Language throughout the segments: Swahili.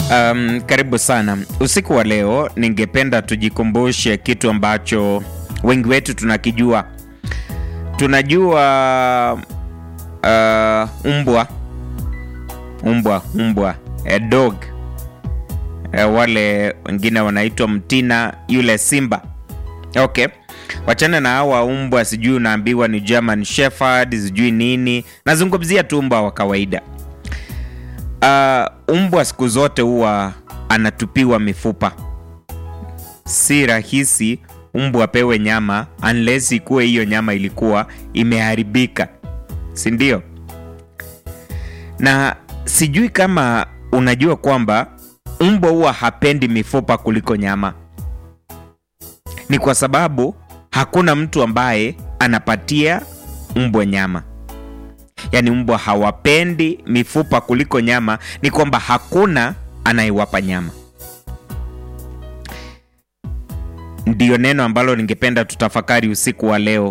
Um, karibu sana. Usiku wa leo ningependa tujikumbushe kitu ambacho wengi wetu tunakijua. Tunajua uh, umbwa umbwa umbwa a dog uh, wale wengine wanaitwa mtina, yule simba. Okay, wachana na hawa umbwa, sijui unaambiwa ni German Shepherd, sijui nini. Nazungumzia tu umbwa wa kawaida. Uh, umbwa siku zote huwa anatupiwa mifupa. Si rahisi umbwa apewe nyama unless ikuwe hiyo nyama ilikuwa imeharibika, si ndio? Na sijui kama unajua kwamba umbwa huwa hapendi mifupa kuliko nyama. Ni kwa sababu hakuna mtu ambaye anapatia umbwa nyama yaani mbwa hawapendi mifupa kuliko nyama, ni kwamba hakuna anayewapa nyama. Ndiyo neno ambalo ningependa tutafakari usiku wa leo,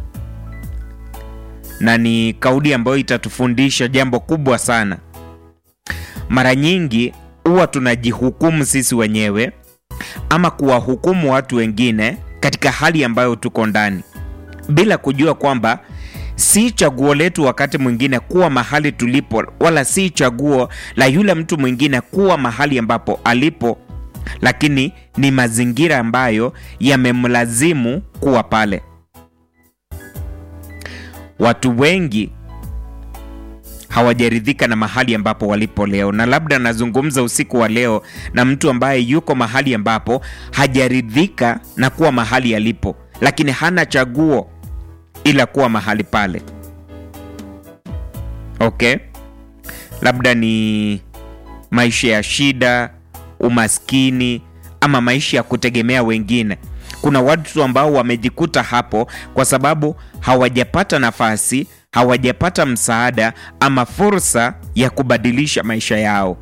na ni kauli ambayo itatufundisha jambo kubwa sana. Mara nyingi huwa tunajihukumu sisi wenyewe ama kuwahukumu watu wengine katika hali ambayo tuko ndani bila kujua kwamba si chaguo letu wakati mwingine kuwa mahali tulipo, wala si chaguo la yule mtu mwingine kuwa mahali ambapo alipo, lakini ni mazingira ambayo yamemlazimu kuwa pale. Watu wengi hawajaridhika na mahali ambapo walipo leo, na labda nazungumza usiku wa leo na mtu ambaye yuko mahali ambapo hajaridhika na kuwa mahali alipo, lakini hana chaguo ila kuwa mahali pale. Okay, labda ni maisha ya shida, umaskini, ama maisha ya kutegemea wengine. Kuna watu ambao wamejikuta hapo kwa sababu hawajapata nafasi, hawajapata msaada ama fursa ya kubadilisha maisha yao.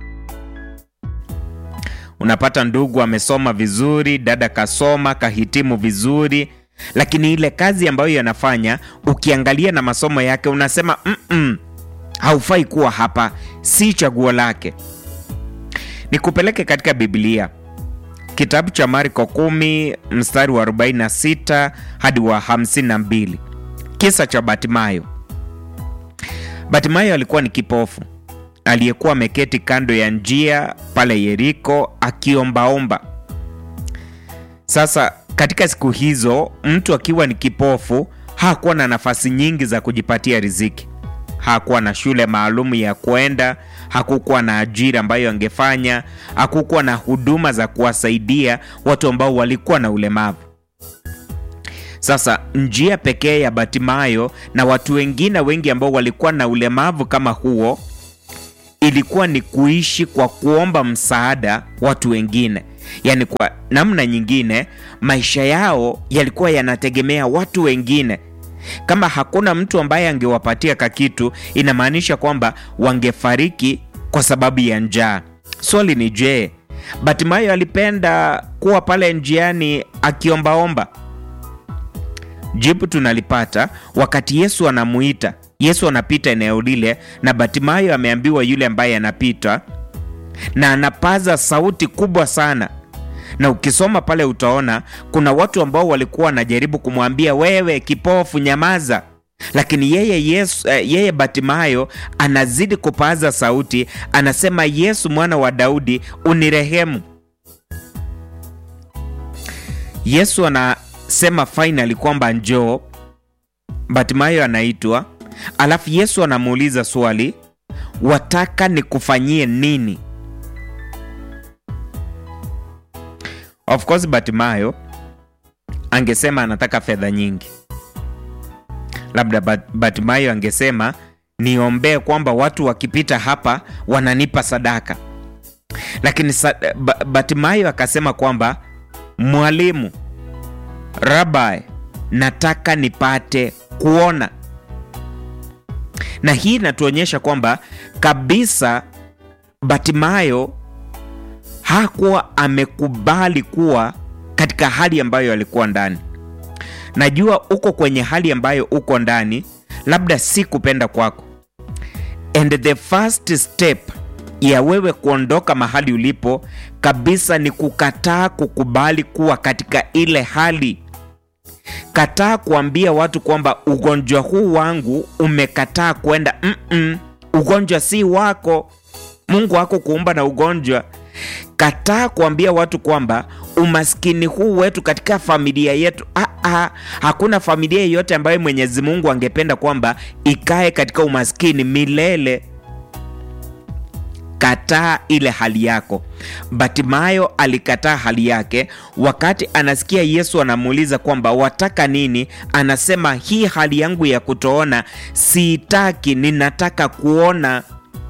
Unapata ndugu amesoma vizuri, dada kasoma kahitimu vizuri lakini ile kazi ambayo yanafanya ukiangalia na masomo yake unasema mm -mm, haufai kuwa hapa, si chaguo lake. Nikupeleke katika Biblia, kitabu cha Marko 10 mstari wa 46 hadi wa 52, kisa cha Batimayo. Batimayo alikuwa ni kipofu aliyekuwa ameketi kando ya njia pale Yeriko akiombaomba. Sasa katika siku hizo mtu akiwa ni kipofu hakuwa na nafasi nyingi za kujipatia riziki. Hakuwa na shule maalum ya kwenda, hakukuwa na ajira ambayo angefanya, hakukuwa na huduma za kuwasaidia watu ambao walikuwa na ulemavu. Sasa njia pekee ya Batimayo na watu wengine wengi ambao walikuwa na ulemavu kama huo ilikuwa ni kuishi kwa kuomba msaada watu wengine. Yaani, kwa namna nyingine maisha yao yalikuwa yanategemea watu wengine. Kama hakuna mtu ambaye angewapatia kakitu, inamaanisha kwamba wangefariki kwa sababu ya njaa. Swali ni je, Batimayo alipenda kuwa pale njiani akiombaomba? Jibu tunalipata wakati Yesu anamuita. Yesu anapita eneo lile na Batimayo ameambiwa yule ambaye anapita na anapaza sauti kubwa sana, na ukisoma pale utaona kuna watu ambao walikuwa wanajaribu kumwambia wewe kipofu, nyamaza, lakini yeye Yesu, yeye Batimayo anazidi kupaza sauti, anasema Yesu mwana wa Daudi unirehemu. Yesu anasema finally kwamba njoo. Batimayo anaitwa, alafu Yesu anamuuliza swali, wataka nikufanyie nini? Of course Batimayo angesema anataka fedha nyingi, labda Batimayo angesema niombee kwamba watu wakipita hapa wananipa sadaka, lakini sa, Batimayo akasema kwamba mwalimu, rabai, nataka nipate kuona. Na hii inatuonyesha kwamba kabisa Batimayo hakuwa amekubali kuwa katika hali ambayo alikuwa ndani. Najua uko kwenye hali ambayo uko ndani, labda si kupenda kwako, and the first step ya wewe kuondoka mahali ulipo kabisa ni kukataa kukubali kuwa katika ile hali. Kataa kuambia watu kwamba ugonjwa huu wangu umekataa kwenda. Mm-mm, ugonjwa si wako. Mungu wako kuumba na ugonjwa. Kataa kuambia watu kwamba umaskini huu wetu katika familia yetu. Aa, hakuna familia yeyote ambayo Mwenyezi Mungu angependa kwamba ikae katika umaskini milele. Kataa ile hali yako. Batimayo alikataa hali yake wakati anasikia Yesu anamuuliza kwamba wataka nini? Anasema hii hali yangu ya kutoona siitaki, ninataka kuona.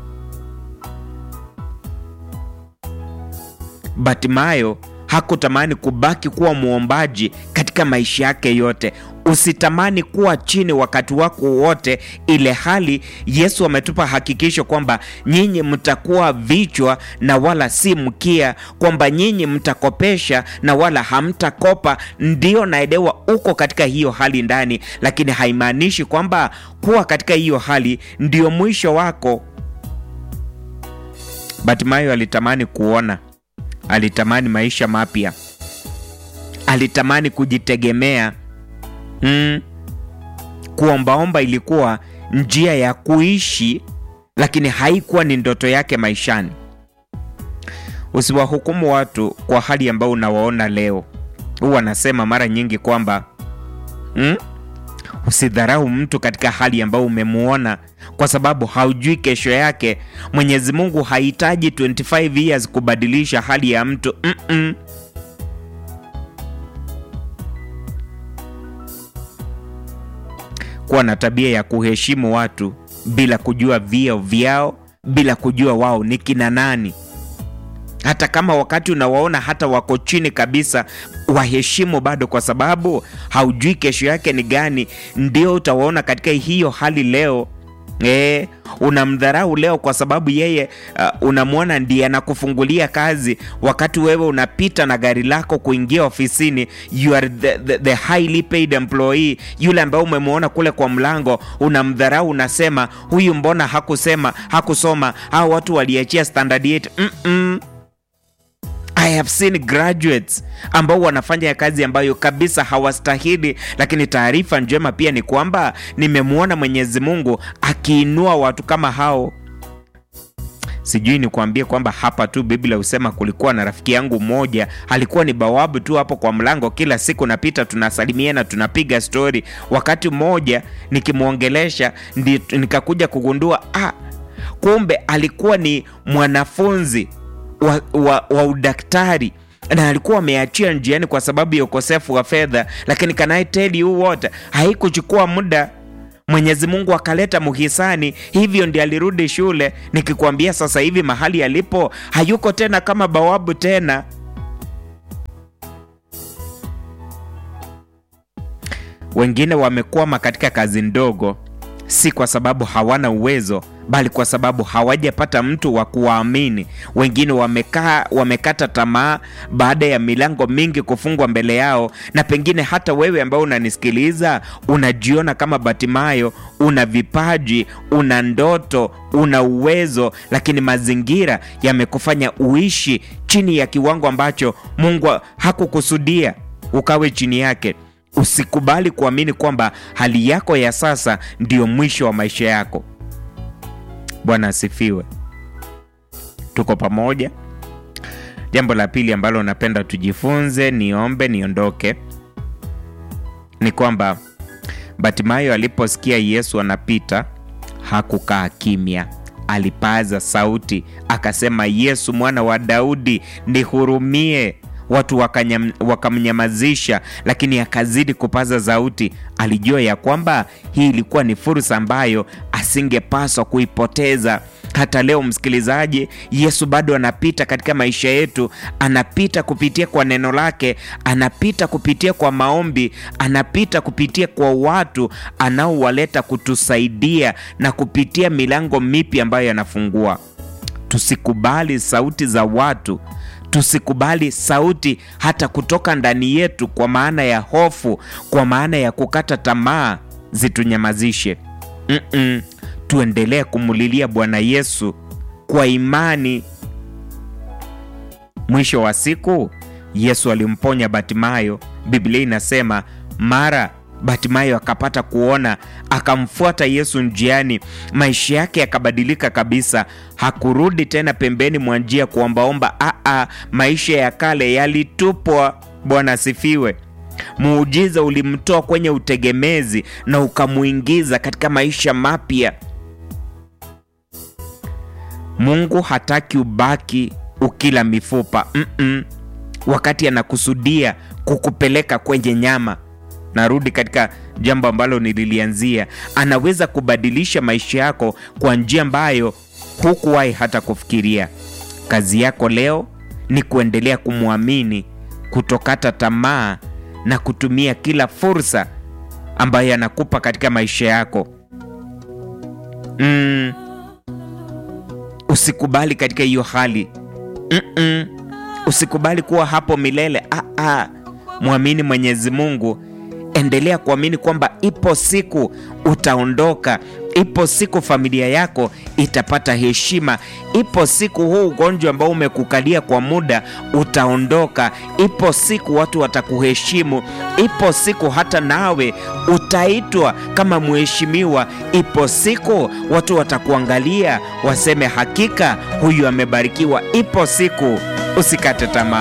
Batimayo hakutamani kubaki kuwa mwombaji katika maisha yake yote. Usitamani kuwa chini wakati wako wote, ile hali Yesu ametupa hakikisho kwamba nyinyi mtakuwa vichwa na wala si mkia, kwamba nyinyi mtakopesha na wala hamtakopa. Ndio naelewa uko katika hiyo hali ndani, lakini haimaanishi kwamba kuwa katika hiyo hali ndio mwisho wako. Batimayo alitamani kuona alitamani maisha mapya, alitamani kujitegemea. Mm. Kuombaomba ilikuwa njia ya kuishi, lakini haikuwa ni ndoto yake maishani. Usiwahukumu watu kwa hali ambayo unawaona leo. Huwa anasema mara nyingi kwamba mm, usidharau mtu katika hali ambayo umemuona kwa sababu haujui kesho yake. Mwenyezi Mungu hahitaji 25 years kubadilisha hali ya mtu mm -mm. Kuwa na tabia ya kuheshimu watu bila kujua vyeo vyao, bila kujua wao ni kina nani. Hata kama wakati unawaona hata wako chini kabisa, waheshimu bado, kwa sababu haujui kesho yake ni gani. Ndio utawaona katika hiyo hali leo. E, unamdharau leo kwa sababu yeye uh, unamwona ndiye anakufungulia kazi, wakati wewe unapita na gari lako kuingia ofisini. You are the, the, the highly paid employee. Yule ambaye umemwona kule kwa mlango unamdharau, unasema huyu mbona hakusema hakusoma, hao watu waliachia standard 8. mm -mm. I have seen graduates ambao wanafanya kazi ambayo kabisa hawastahili, lakini taarifa njema pia ni kwamba nimemwona Mwenyezi Mungu akiinua watu kama hao. Sijui ni kuambie kwamba hapa tu Biblia husema kulikuwa na rafiki yangu mmoja, alikuwa ni bawabu tu hapo kwa mlango, kila siku napita, tunasalimiana, tunapiga stori. Wakati mmoja nikimwongelesha, nikakuja kugundua ah, kumbe alikuwa ni mwanafunzi wa, wa, wa udaktari na alikuwa ameachia njiani kwa sababu ya ukosefu wa fedha, lakini can I tell you what, haikuchukua muda Mwenyezi Mungu akaleta muhisani, hivyo ndi alirudi shule. Nikikwambia sasa hivi mahali alipo hayuko tena kama bawabu tena. Wengine wamekwama katika kazi ndogo, si kwa sababu hawana uwezo bali kwa sababu hawajapata mtu wa kuwaamini. Wengine wamekaa wamekata tamaa baada ya milango mingi kufungwa mbele yao, na pengine hata wewe ambao unanisikiliza unajiona kama Batimayo, una vipaji, una ndoto, una uwezo, lakini mazingira yamekufanya uishi chini ya kiwango ambacho Mungu hakukusudia ukawe chini yake. Usikubali kuamini kwamba hali yako ya sasa ndiyo mwisho wa maisha yako. Bwana asifiwe. Tuko pamoja. Jambo la pili ambalo napenda tujifunze, niombe niondoke, ni kwamba Batimayo aliposikia Yesu anapita hakukaa kimya, alipaza sauti akasema, Yesu mwana wa Daudi, nihurumie. Watu wakamnyamazisha, lakini akazidi kupaza sauti. Alijua ya kwamba hii ilikuwa ni fursa ambayo asingepaswa kuipoteza. Hata leo msikilizaji, Yesu bado anapita katika maisha yetu, anapita kupitia kwa neno lake, anapita kupitia kwa maombi, anapita kupitia kwa watu anaowaleta kutusaidia na kupitia milango mipya ambayo anafungua. Tusikubali sauti za watu tusikubali sauti hata kutoka ndani yetu, kwa maana ya hofu, kwa maana ya kukata tamaa zitunyamazishe. Mm -mm. Tuendelee kumulilia Bwana Yesu kwa imani. Mwisho wa siku Yesu alimponya Batimayo. Biblia inasema mara Batimayo akapata kuona, akamfuata Yesu njiani, maisha yake yakabadilika kabisa. Hakurudi tena pembeni mwa njia kuombaomba. Aa, maisha ya kale yalitupwa. Bwana asifiwe. Muujiza ulimtoa kwenye utegemezi na ukamuingiza katika maisha mapya. Mungu hataki ubaki ukila mifupa mm -mm. Wakati anakusudia kukupeleka kwenye nyama narudi katika jambo ambalo nililianzia. Anaweza kubadilisha maisha yako kwa njia ambayo hukuwahi hata kufikiria. Kazi yako leo ni kuendelea kumwamini, kutokata tamaa na kutumia kila fursa ambayo anakupa katika maisha yako. Mm, usikubali katika hiyo hali mm -mm. Usikubali kuwa hapo milele. Ah, ah. Mwamini Mwenyezi Mungu. Endelea kuamini kwamba ipo siku utaondoka, ipo siku familia yako itapata heshima, ipo siku huu ugonjwa ambao umekukalia kwa muda utaondoka, ipo siku watu watakuheshimu, ipo siku hata nawe utaitwa kama mheshimiwa, ipo siku watu watakuangalia waseme hakika huyu amebarikiwa. Ipo siku, usikate tamaa.